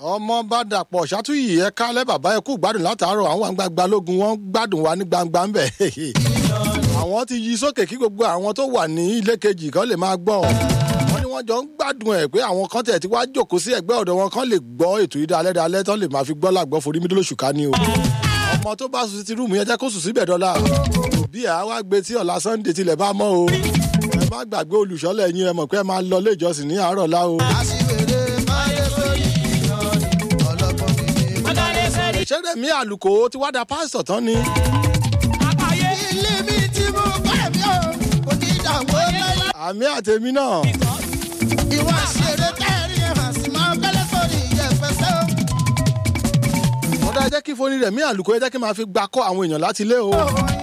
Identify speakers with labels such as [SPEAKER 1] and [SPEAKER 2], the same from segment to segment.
[SPEAKER 1] ọmọ bá dàpọ̀ ṣàtúnyì ẹ kálẹ̀ bàbá ẹ kú gbádùn látàárọ̀ àwọn àgbàgbà lógun wọn gbádùn wa ní gbangba ńbẹ̀ àwọn ti yí sókè kí gbogbo àwọn tó wà ní ilé kejì kan lè máa gbọ́ wọn ni wọ́n jọ ń gbádùn ẹ̀ pé àwọn kan tẹ̀ tí wàá jókòó sí ẹ̀gbẹ́ ọ̀dọ̀ wọn kan lè gbọ́ ètò yìí dalẹ́ dalẹ́ tán lè máa fi gbọ́ làgbọ́ forí mídìí lóṣù ká ní o ọmọ tó bá sùn sí rúùmù yẹn jẹ́ kó sùn síbẹ̀ dọ́là òbí ẹ̀ á wá gbé tí ọ̀la sunday tilẹ̀ bá mọ́ o ẹ má gbàgbé olùṣọ́lẹ̀ yín ẹ mọ̀ pé ẹ máa lọ ilé ìjọsìn ní àárọ̀ lá o.
[SPEAKER 2] aṣiwèrè máyé sórí ìyanrìn ọlọ́gbọ́n mi ní.
[SPEAKER 1] ìṣẹ́rẹ̀ mi àlùkò tí wá da pásítọ̀ tán ni.
[SPEAKER 2] ilé mi tí mo bá mi ò kò ní ìdààmú lẹ́la.
[SPEAKER 1] àmì àtẹ̀mí náà.
[SPEAKER 2] ìwà ṣeré kẹrin hàn sí máa kẹ́lẹ́ sórí ìyẹ̀fẹsẹ̀ o.
[SPEAKER 1] ọ̀dà ẹ jẹ́ kí foni rẹ̀ mí àlùkò ẹ jẹ́ kí n máa fi gbà kọ́ àwọn èèyàn láti ilé o.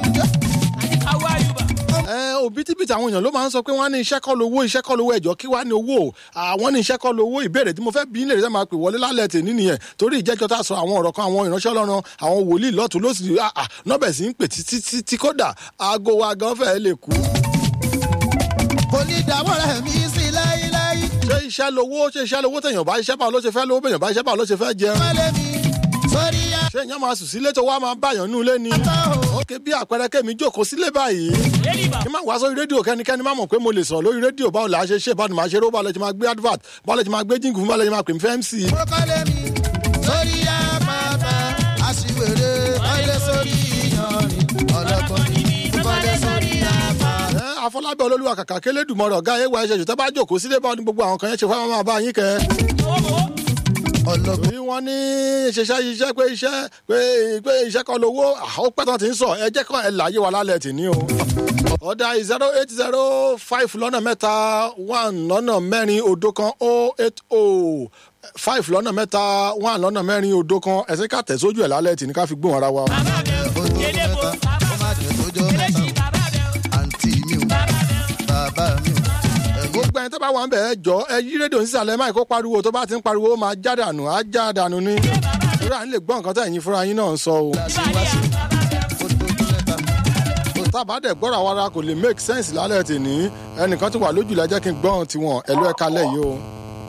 [SPEAKER 1] ẹ òbítíbitì àwọn èèyàn ló máa ń sọ pé wọ́n á ní iṣẹ́ kọ́ lówó iṣẹ́ kọ́ lówó ẹ̀jọ́ kí wàá ní owó àwọn ní iṣẹ́ kọ́ lówó ìbéèrè tí mo fẹ́ bí nílẹ̀ rẹ̀ máa pè wọlé lálẹ́ tè ní nìyẹn torí ìjẹ́jọ́ tá a sọ àwọn ọ̀rọ̀ kan àwọn ìránṣẹ́ ọlọ́run àwọn wòlíì lọ́tún ló sì nọ́bẹ̀ sí ń pè títí títí kódà aago wa gan fẹ́ẹ́ lè kú.
[SPEAKER 2] kò ní ìdààmú rẹ̀ mí sí láyéláyé.
[SPEAKER 1] ṣé iṣẹ́ lówó ṣé iṣẹ́ lówó tẹ̀yàn bá iṣẹ́ báwo ló ṣe fẹ́ lówó bẹ̀yàn bá iṣẹ́ báwo ló ṣe fẹ́ jẹun
[SPEAKER 2] wálé mi sórí yá.
[SPEAKER 1] ṣé ìyẹn máa sùn sílé tó wá máa báyàn nú ilé ni. ókè bí àpẹẹrẹ kẹ́mi jókòó sílé báyìí. kí n má wá sórí rédíò kẹ́nikẹ́ni má mọ̀ pé mo lè sọ̀rọ̀ lórí rédíò báwo la ṣe ṣe báwo ni màá ṣe ró báwo lè ṣe máa gbé advert báwo lè ṣe máa gbé jíǹkù fún báwo lè ṣe máa pè mí fẹ́ mc.
[SPEAKER 2] mo kọ́lé mi sórí yá pàápàá aṣiwèrè máyé sórí ìyanrìn ọlọ́gbọ́n mi ní. kọ́lé sórí yá pàápàá.
[SPEAKER 1] ẹ àfọlábẹ olólùwà kàkà kélédùmọ̀rọ̀ ọ̀gá ẹ̀wà ẹ̀ṣẹ̀ ṣùtẹ́ bá jókòó sílé báwo ni gbogbo àwọn kan yẹn ṣe fẹ́ máa bá yín kẹ́
[SPEAKER 2] ọlọ́gbọ́n
[SPEAKER 1] torí wọ́n ní ṣiṣẹ́ iṣẹ́ pé iṣẹ́ pé pé iṣẹ́ kan lówó àwọn pẹ́tàn ti ń sọ ẹ jẹ́ kàn ẹ láyé wa lálẹ́ tì ní o. ọ̀dà zero eight zero five lọ́nà mẹ́ta one lọ́nà mẹ́rin odò kan o eight o five lọ́nà mẹ́ta one lọ́nà mẹ́rin odò kan ẹ̀sìn ká tẹ̀sójú ẹ̀ lálẹ́ tì ní ká fi gbóhùn ara wa.
[SPEAKER 2] ojú mẹ́ta ó má jẹ́ tójọ́ mẹ́ta o àǹtí mi ò bàbá mi ò ẹ̀gbọ́n
[SPEAKER 1] gbogbo ẹni tó bá wà ń bẹ̀ ẹ jọ ẹ yí rédíò nísàlẹ̀ máì kó pariwo tó bá ti ń pariwo ó máa já dànù á já dànù ni. ìrora à ń lè gbọ́ nǹkan tó ẹ̀yin fúnra yín náà ń sọ o.
[SPEAKER 2] láṣìwáṣì ó tójú mẹ́ta
[SPEAKER 1] tábà dẹ̀ gbọ́ra wa ra kò lè make sense lálẹ́ tèní ẹnìkan tó wà lójúlẹ̀ jẹ́ kí n gbọ́n tiwọn ẹ̀lú ẹ̀ka lẹ́yìn o.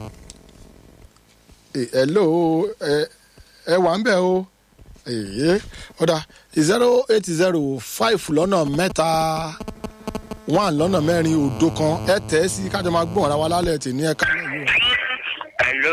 [SPEAKER 1] ẹ̀lò ẹ wà ń bẹ̀ o èyí ọ̀dà zero eight zero five lọ́nà mẹ́ta one lọ́nà mẹ́rin òdo kan ẹ tẹ̀ ẹ́ sí kájọ máa gbọ́n ara wa lálẹ́ tèní ẹ̀ka lẹ́yìn o.
[SPEAKER 3] Hello.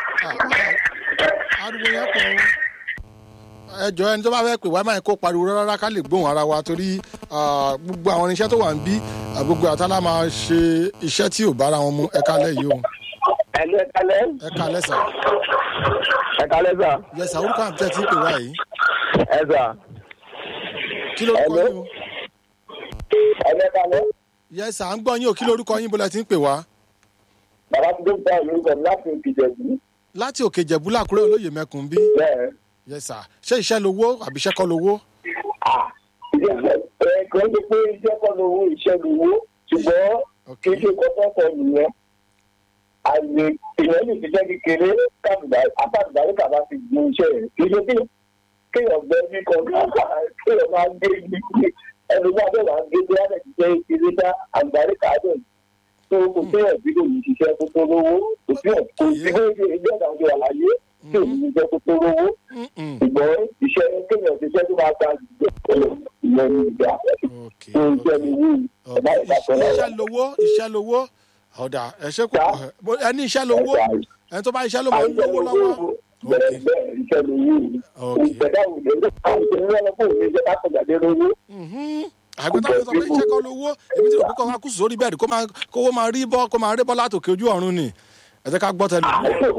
[SPEAKER 1] ariwo yẹn pọ̀ o ẹ jọ ẹni tó bá fẹ́ pè wá máa kó pariwo rárá ká lè gbóhùn ara wa torí ah, gbogbo àwọn irinṣẹ́ tó wà ń bí ah, gbogbo àtàlà máa ṣe iṣẹ́ tí ò bára wọn mu ẹ̀ka lẹ́yìn o
[SPEAKER 3] Hello, ẹ kálẹ́.
[SPEAKER 1] ẹ̀ka lẹ́sà
[SPEAKER 3] Ẹ kálẹ́ sà.
[SPEAKER 1] yẹsà orúkọ àmì tẹ́ ti ń pè wá yìí
[SPEAKER 3] Ẹ sà.
[SPEAKER 1] kí lórúkọ
[SPEAKER 3] Hello.
[SPEAKER 1] yín o
[SPEAKER 3] Ẹ lẹ́ kálẹ́.
[SPEAKER 1] yẹsà à ń gbọ́ yín o kí lórúkọ yín bọ́lá ti ń pè wá
[SPEAKER 3] Bàbá ti dé bá ìlú sọ láti Ìkìjẹ̀bú.
[SPEAKER 1] láti òkè jẹ̀bú làkúrẹ́ olóyè mẹ́kùn bí
[SPEAKER 3] Bẹ́ẹ̀.
[SPEAKER 1] yẹsà ṣé iṣẹ́ lowó àbí iṣẹ́ kọ́ lowó
[SPEAKER 3] Ah, ẹ kò ń ṣe pé iṣẹ́ kọ́ lówó iṣẹ́ lówó ṣùgbọ́n
[SPEAKER 1] Ok.
[SPEAKER 3] kì í ṣe kọ́kọ́ nìyẹn. Àyè èèyàn lè ṣiṣẹ́ kékeré káàdùdárí kàbá ti gbin iṣẹ́ rẹ̀. Kì í ṣe pé kéèyàn gbẹ bí kọ̀ọ̀kan kéèyàn máa gbé ní ẹni náà bẹ́ẹ̀ máa gbé bí wọ́n ti ṣe ìṣeré dá àgbárí kàádọ̀ tó kò sí ẹ̀bí lè ní ṣiṣẹ́ tó tó lówó kò sí ẹ̀ kò sí bó ṣe ilé ẹ̀dá ọjọ́ àlàyé tí ò ní ṣiṣẹ́ tó tó lówó
[SPEAKER 1] Mm-mm.
[SPEAKER 3] ṣùgbọ́n iṣẹ́ kéèyàn ṣiṣẹ́ tó máa ta ìjọba ìyẹn ní ìgbà
[SPEAKER 1] ok
[SPEAKER 3] tó iṣẹ́ ní wí ẹ̀dá
[SPEAKER 1] ok.
[SPEAKER 3] ìdàpọ̀
[SPEAKER 1] iṣẹ́ lówó iṣẹ́ lówó ọ̀dà ẹ ṣe kò ẹ ní iṣẹ́ lówó ẹni tó bá iṣẹ́ ló máa ń lówó lọ́wọ́.
[SPEAKER 3] bẹ́ẹ̀ bẹ́ẹ̀ iṣẹ́ ní wí
[SPEAKER 1] Ok.
[SPEAKER 3] ìṣẹ̀dá òde àwọn ìṣẹ̀dá òde òde ìṣẹ̀dá kápẹ̀jáde lówó
[SPEAKER 1] àgbẹ̀tà ló sọ pé iṣẹ́ kọ́ lówó èmi tí rò pé kọ́ máa kú sórí bẹ́ẹ̀dì kó máa kówó máa rí bọ́ kó máa rí bọ́ látòkè ojú ọ̀run ni ẹ jẹ́ ká gbọ́ tẹ̀lé.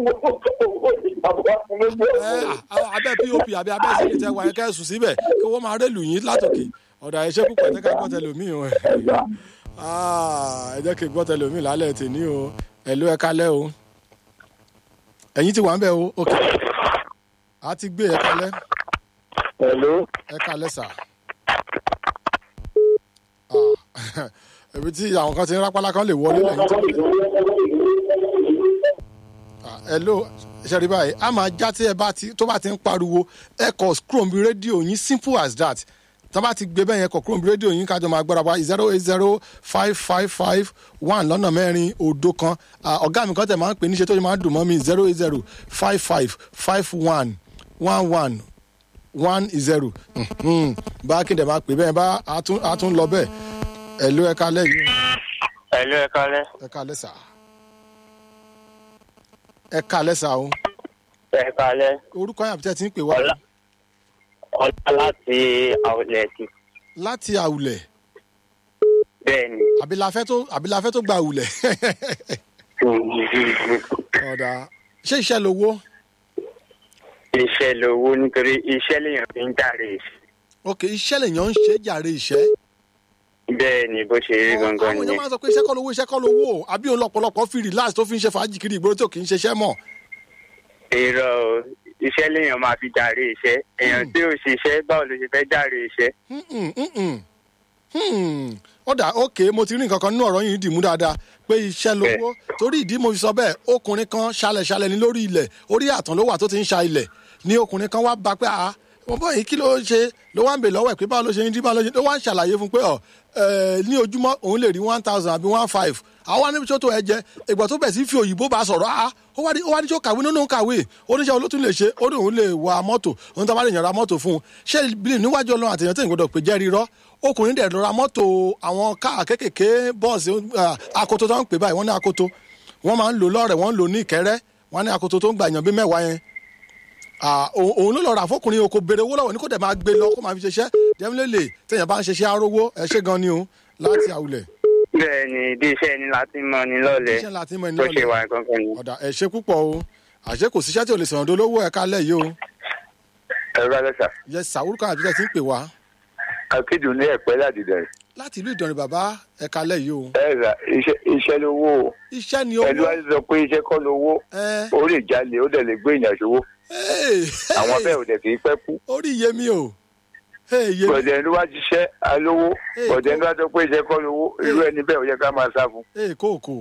[SPEAKER 1] ẹ à- abẹ́ pop àbí abẹ́ sílẹ̀ tẹ wáyé kẹ́sùn síbẹ̀ kówó máa rélù yín látòkè ọ̀dà ẹ̀ṣẹ́ púpọ̀ ẹ jẹ́ ká gbọ́ tẹ̀lé mi o Ah, ẹ jẹ́ kí n gbọ́ tẹ̀lé mi lálẹ́ tèmi o ẹ̀lú ẹ kálẹ́ o ẹ̀yin ti wà ń bẹ̀ o ok a ti gbé ẹ kálẹ́
[SPEAKER 3] Hello.
[SPEAKER 1] ẹ kálẹ́ sà. Ah, ibi tí àwọn kan ti ń rápálá kan lè wọlé lẹ́yìn tó Ah, hello ṣe rí báyìí a máa já tí ẹ bá ti tó bá ti ń pariwo ẹ kọ scrum bí rédíò yín simple as that tá bá ti gbé bẹ́ẹ̀ yẹn kọ̀ kúrò ní rédíò yín kájọ máa gbọ́dọ̀ wá zero eight zero five five five one lọ́nà mẹ́rin òdo kan Ah, ọ̀gá mi kan tẹ̀ máa ń pè níṣẹ́ tó máa ń dùn mọ́ mi zero eight zero five five five one one one one zero bá kí n dẹ̀ máa pè bẹ́ẹ̀ bá a tún a tún lọ bẹ́ẹ̀ ẹ̀ ló ẹ̀ka lẹ́yìn
[SPEAKER 4] Ẹ̀lú ẹ̀ka lẹ́.
[SPEAKER 1] ẹ̀ka lẹ́sà ẹ̀ka lẹ́sà o
[SPEAKER 4] Ẹ̀ka lẹ́.
[SPEAKER 1] orúkọ yàtọ̀ tẹ́ ti ń pè wá
[SPEAKER 4] Ọlá. Ọlá láti àwùlẹ̀tì.
[SPEAKER 1] láti àwùlẹ̀
[SPEAKER 4] Bẹ́ẹ̀ni.
[SPEAKER 1] àbílafẹ́ tó àbílafẹ́ tó gba àwùlẹ̀ ọ̀dà ṣé iṣẹ́ lowó
[SPEAKER 4] Iṣẹ́ lowó nítorí iṣẹ́ lèèyàn fi ń jàre.
[SPEAKER 1] ok iṣẹ́ lèèyàn ń ṣe jàre iṣẹ́
[SPEAKER 4] Bẹ́ẹ̀ni bó ṣe rí gangan
[SPEAKER 1] àwọn èèyàn
[SPEAKER 4] nìyẹn.
[SPEAKER 1] máa ń sọ pé iṣẹ́ kọ́ lowó iṣẹ́ kọ́ lowó o àbí òun lọ́pọ̀lọpọ̀ fi relax tó fi ń ṣe fàájì kiri ìgboro tó kì í ṣiṣẹ́ mọ̀
[SPEAKER 4] Irọ́ o, iṣẹ́ lèèyàn máa fi jàre iṣẹ́. Èèyàn tí ò ṣiṣẹ́ báwo ló ṣe fẹ́ jàre iṣẹ́?
[SPEAKER 1] Mm-mm, mm-mm. Hmm. ọ̀dà ok mo ti rí nǹkan kan nínú ọ̀rọ̀ yìí dìmú dáadáa pé iṣẹ́ lówó torí ìdí mo fi sọ bẹ́ẹ̀ ọkùnrin kan ṣalẹ̀ṣalẹ̀ ní lórí ilẹ̀ orí àtàn ló wà tó ti ń ṣa ilẹ̀ ní ọkùnrin kan wá bá pé a mo bọ́ yìí kí ló ń ṣe ló wá ń bè lọ́wọ́ ẹ̀ pé báwo ló ṣe ń dí báwo ló ṣe ló wá ń ṣàlàyé fún pé ọ ẹ, ní ojúmọ́ òun lè rí one thousand àbí one five àwa níbi tó tó ẹ jẹ ìgbà tó bẹ̀ sí fi òyìnbó bá sọ̀rọ̀ a ó wá ní ó wá ní tí ó kàwé nínú kàwé oníṣẹ́ olótún lè ṣe ó ní òun lè wa mọ́tò òun tó bá lè yàn ra mọ́tò fún un ṣé bí níwájú ọlọ́run àtẹ̀yàn tẹ̀yìn gbọdọ̀ pé jẹ́rìí rọ́ ọkùnrin dẹ̀ lọ ra mọ́tò àwọn káà kékèké bọ́ọ̀sì ah, akoto tó ń pè báyìí wọ́n ní akoto wọ́n máa ń lò lọ́rẹ̀ wọ́n ń lò ní ìkẹ́rẹ́ wọ́n ní akoto tó ń gbà yàn bí mẹ́wàá yẹn Ah, òun òun ló lọ rà fọkùnrin o kò béèrè owó lọ́wọ́ ní kò dẹ̀ máa gbé lọ kó máa fi ṣiṣẹ́ dẹ́mílẹ́lẹ̀ tẹ̀yàn bá ń ṣiṣẹ́ arówó ẹ ṣé gan ni o láti àwùlẹ̀
[SPEAKER 4] Bẹ́ẹ̀ni bí iṣẹ́ ni láti mọ ni lọ́lẹ̀.
[SPEAKER 1] iṣẹ́ láti mọ ẹni
[SPEAKER 4] Bó ṣe
[SPEAKER 1] lọ́lẹ̀
[SPEAKER 4] wà gangan ni.
[SPEAKER 1] ọ̀dà ẹ ṣé púpọ̀ o àṣé kò síṣẹ́ tí ò lè sọ̀rọ̀ dolówó ẹ̀ka lẹ̀ yìí o
[SPEAKER 5] ẹ̀rọ alẹ́sà
[SPEAKER 1] yẹ sàwúrúkọ àbíkẹ́ ti ń pè wá
[SPEAKER 5] akéde ní ẹ̀pẹ́ ládìdẹ̀
[SPEAKER 1] láti ìlú ìdọ̀rìn bàbá ẹ̀ka lẹ̀ yìí o
[SPEAKER 5] ẹ̀rà iṣẹ́ iṣẹ́ lówó o
[SPEAKER 1] iṣẹ́ ni
[SPEAKER 5] ẹ̀lú
[SPEAKER 1] owó
[SPEAKER 5] wa sọ pé iṣẹ́ kọ́ lówó
[SPEAKER 1] ẹ
[SPEAKER 5] ó lè jalè ó dẹ̀ lè gbé ìyàn ṣòwò
[SPEAKER 1] Hey,
[SPEAKER 5] àwọn
[SPEAKER 1] hey,
[SPEAKER 5] bẹ́ẹ̀ ò dẹ̀ kì í pẹ́ kú
[SPEAKER 1] orí iye mi o Hey, iye mi
[SPEAKER 5] bọ̀dẹ̀ ló wá ṣiṣẹ́ alówó
[SPEAKER 1] Hey,
[SPEAKER 5] bọ̀dẹ̀
[SPEAKER 1] kó-
[SPEAKER 5] ló wá sọ pé iṣẹ́ kọ́ lówó irú ẹni bẹ́ẹ̀ ò yẹ ká máa sá fún
[SPEAKER 1] Hey, kóòkó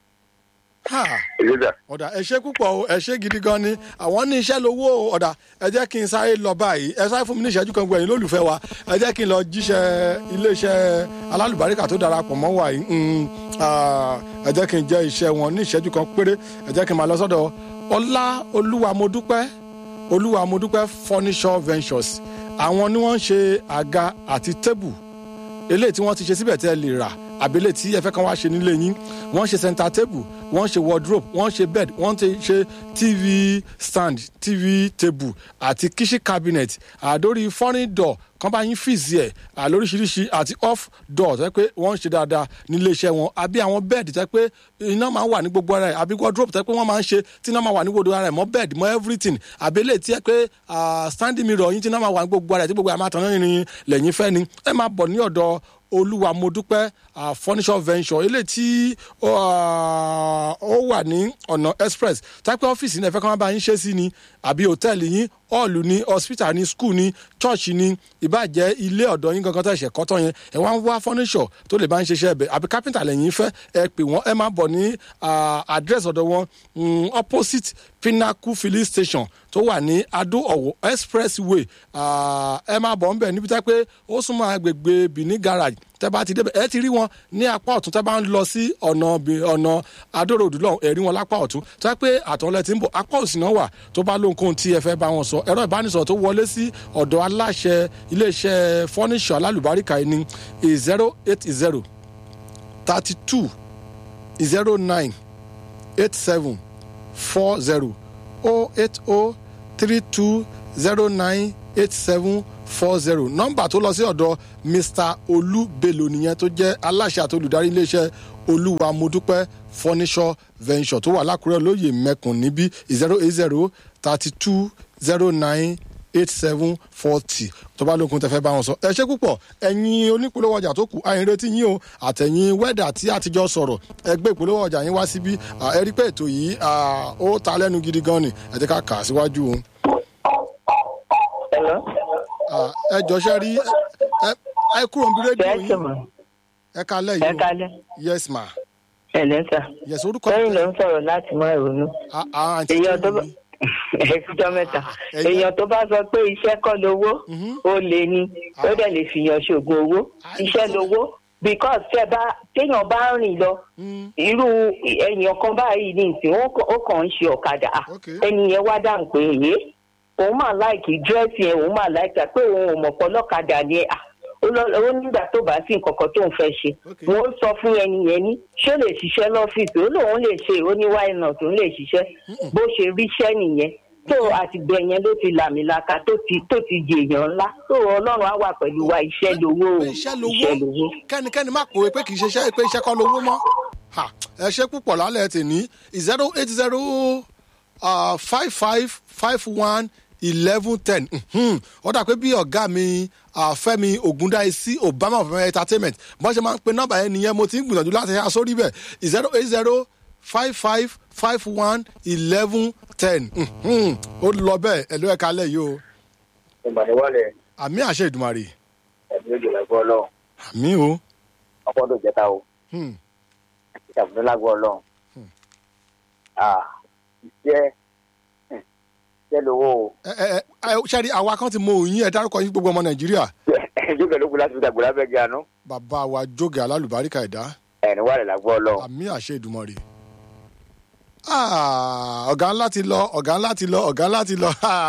[SPEAKER 1] ha
[SPEAKER 5] ìrẹ́dà
[SPEAKER 1] ọ̀dà ẹ ṣé púpọ̀ o ẹ ṣé gidi gan ni àwọn ní iṣẹ́ lówó o ọ̀dà ẹ jẹ́ kí n sáré lọ báyìí ẹ sáré fún mi ní ìṣẹ́jú kan gbẹ̀yìn lólùfẹ́ wa ẹ jẹ́ kí n lọ jíṣẹ́ iléeṣẹ́ alálùbáríkà tó darapọ̀ mọ́ wa yìí Mm, ah, ẹ jẹ́ kí n jẹ́ iṣẹ́ wọn ní ìṣẹ́jú kan péré ẹ jẹ́ kí n máa lọ sọ́dọ̀ ọlá olúwa mo dúpẹ́ olúwa mo dúpẹ́ furniture ventures àwọn ni wọ́n ń ṣe àga àti tébù eléyìí tí wọ́n ti ṣe síbẹ̀ tẹ́ ẹ lè rà àbí eléyìí tí ẹ fẹ́ kàn wá ṣe nílé yín wọ́n ṣe center table wọ́n ṣe wardrobe wọ́n ṣe bed wọ́n ti ṣe tv stand tv table àti kitchen cabinet àdórí foreign door kan bá yín fìsì ẹ̀ àlóríṣiríṣi àti off door tẹ́ pé wọ́n ń ṣe dáadáa nílé iṣẹ́ wọn àbí àwọn bed tẹ́ pé iná máa ń wà ní gbogbo ara ẹ̀ àbí wardrobe tẹ́ pé wọ́n máa ń ṣe tí iná máa wà ní gbogbo ara ẹ̀ mọ́ bed mọ́ everything àbí eléyìí tí ẹ pé ah, standing mirror yín tí iná máa wà ní gbogbo ara ẹ̀ tí gbogbo ẹ̀ máa tàn yín lẹ́yìn fẹ́ ni ẹ máa bọ̀ ní ọ̀dọ̀ olúwa mo dúpẹ́ ah, furniture venture eléyìí tí ah, ó wà ní ọ̀nà express tápẹ́ ọ́fíìsì ní ẹ̀fẹ́ kan bá yín ṣe sí ni àbí hòtẹ́ẹ̀lì yín hall ni hospital ni school ni church ni ìbàjẹ́ ilé ọ̀dọ́ yín gangan tó ẹ̀ṣẹ̀ kọ́tọ́ yẹn ẹ̀ wá ń wá furniture tó lè bá ń ṣiṣẹ́ ẹ̀bẹ̀ àbí carpenter lẹ́yìn fẹ́ ẹ pè wọ́n ẹ máa bọ̀ ní ah, address ọ̀dọ̀ wọn mm, opposite pinnacle filling station tó wà ní adó ọ̀wọ̀ expressway ah, ẹ máa bọ̀ ń bẹ̀ níbi tá pé ó súnmọ́ agbègbè benin garage tẹ́ bá ti débẹ̀ ẹ ti rí wọn ní apá ọ̀tún tẹ́ bá ń lọ sí ọ̀nà Bi- ọ̀nà adóròdú lọ́hùn ẹ rí wọn lápá ọ̀tún tẹ́ pé àtọ̀lẹ́ ti ń bọ̀ apá òsì náà wà tó bá lóhunkóhun tí ẹ fẹ́ bá wọn sọ ẹ̀rọ ìbánisọ̀rọ̀ tó wọlé sí ọ̀dọ̀ aláṣẹ iléeṣẹ́ fọ́níṣọ̀ alálùbáríkà yìí ní zero eight zero thirty two zero nine eight seven four zero oh eight oh three two zero nine eight seven four zero nọ́mbà tó lọ sí ọ̀dọ̀ mr olú bello nìyẹn tó jẹ́ aláṣẹ àti olùdarí iléeṣẹ́ olúwa modúpẹ́ furniture venture tó wà lákùrẹ́ olóyè mẹ́kùn níbí zero eight zero thirty two zero nine eight seven forty tó bá lókun tẹ fẹ́ bá wọn sọ ẹ ṣe púpọ̀ ẹ̀yin onípolówó ọjà tó kù àyìn retí yín o àtẹ̀yìn wẹ́dà tí àtijọ́ sọ̀rọ̀ ẹgbẹ́ ìpolówó ọjà yín wá síbí à, ẹ rí pé ètò yìí à, ó ta lẹ́nu gidi gan ni ẹ ti ká kà á síwájú o
[SPEAKER 6] Hello?
[SPEAKER 1] À, ẹ jọṣẹ́ rí ẹ ẹ kúrò níbi rédíò
[SPEAKER 6] Yes,
[SPEAKER 1] yín
[SPEAKER 6] ma.
[SPEAKER 1] ẹ kalẹ̀
[SPEAKER 6] Ẹ
[SPEAKER 1] yìí o
[SPEAKER 6] kalẹ̀.
[SPEAKER 1] yes ma
[SPEAKER 6] Ẹ̀lẹ́ sà.
[SPEAKER 1] yes orúkọ
[SPEAKER 6] Lẹ́yìn ló ń sọ̀rọ̀ láti mọ ìrònú.
[SPEAKER 1] à- à, àǹtí
[SPEAKER 6] Èyí
[SPEAKER 1] tó
[SPEAKER 6] ọdún
[SPEAKER 1] wù
[SPEAKER 6] bá.
[SPEAKER 1] mí.
[SPEAKER 6] ẹ̀kújọ́ mẹ́ta
[SPEAKER 1] Ẹ̀yin-
[SPEAKER 6] èèyàn tó bá sọ pé iṣẹ́ kọ́ lówó
[SPEAKER 1] Mhm.
[SPEAKER 6] ó lè ní ó dẹ̀ lè fìyàn ṣògùn owó
[SPEAKER 1] Ah,
[SPEAKER 6] iṣẹ́ lówó because tẹ́ bá téèyàn bá ń rìn lọ
[SPEAKER 1] Mm.
[SPEAKER 6] irú èèyàn kan báyìí ní ìsìn ó kàn- ó kàn ń ṣe ọ̀kadà Ah,
[SPEAKER 1] Ok.
[SPEAKER 6] ẹni yẹn wá dáhùn pé èyí òun máa láìkì dírẹ́sì yẹn òun máa láìkì pé òun ò mọ̀ pọ̀ lọ́kadà ni ah, ó lọ- ó nígbà tó bá sí nǹkan kan tó ń fẹ́ ṣe
[SPEAKER 1] Ok.
[SPEAKER 6] wọ́n sọ fún ẹni yẹn ní ṣé ó lè ṣiṣẹ́ lọ́fíìsì ó lóun lè ṣe ó ní why not òun lè ṣiṣẹ́ bó ṣe ríṣẹ́ nìyẹn tó àtìgbẹ́ yẹn ló ti làmìlaka tó ti tó ti jèèyàn ńlá tó ọlọ́run á wà pẹ̀lú wa iṣẹ́ lówó o
[SPEAKER 1] pé iṣẹ́ lówó kẹ́nikẹ́ni má pòwe pé kì í ṣe iṣẹ́ pé iṣẹ́ kọ́ lówó mọ́ Ha, ẹ ṣe púpọ̀ lálẹ́ tèmi zero eight zero five five five one eleven ten ó dà pé bí ọ̀gá mi ah, fẹ́mi ògúndáìsí obama of entertainment bọ́n ṣe máa ń pe nọ́mbà yẹn nìyẹn mo ti ń gbìyànjú láti ṣe sórí bẹ̀ zero eight zero five five five one eleven ten ó lọ bẹ́ẹ̀ ẹ̀ ló ẹ̀ka alẹ́ yìí o
[SPEAKER 5] ìgbàdéwálẹ̀
[SPEAKER 1] àmì àṣẹ ìdùmarè
[SPEAKER 5] ẹ̀mí òjò lágbó ọlọ́run
[SPEAKER 1] àmì o.
[SPEAKER 5] ọpọ́dọ̀ jẹta o
[SPEAKER 1] Hmm.
[SPEAKER 5] ìṣàbùdó lágbó ọlọ́run iṣẹ́ iṣẹ́ lówó o
[SPEAKER 1] ẹ ẹ ẹ ṣáàrí àwa kan ti mọ òyìn ẹ dárúkọ yín gbogbo ọmọ nàìjíríà
[SPEAKER 5] jókè ló kù láti fi dàgbò lábẹ́ gẹ̀ àánú
[SPEAKER 1] bàbá wa jóge alálùbáríkà ẹ̀dá
[SPEAKER 5] ẹ̀ní wàlẹ̀ lágbó ọlọ́run.
[SPEAKER 1] àmì àṣẹ ìdùmọ̀rè. ọ̀gá ńlá ti lọ ọ̀gá ńlá ti lọ ọ̀gá ńlá ti lọ